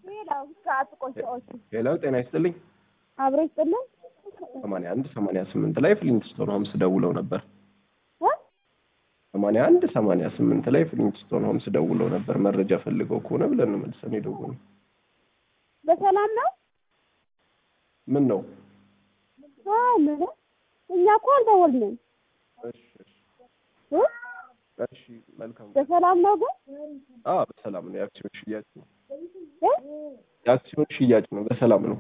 ሄሎ ጤና ይስጥልኝ። አብሮ ይስጥልን። ሰማንያ አንድ ሰማንያ ስምንት ላይ ፍሊንትስቶን ሆምስ ደውለው ነበር። ሰማንያ አንድ ሰማንያ ስምንት ላይ ፍሊንትስቶን ሆምስ ደውለው ነበር። መረጃ ፈልገው ከሆነ ብለን ነው መልሰን የደወልነው። በሰላም ነው? ምን ነው? አይ ምን እኛ እኮ አልደወልንም። እሺ እ? እሺ መልካም። በሰላም ነው ግን አዎ በሰላም ነው። የአክሲዮን ሽያጭ ነው። እ? የአክሲዮን ሽያጭ ነው። በሰላም ነው።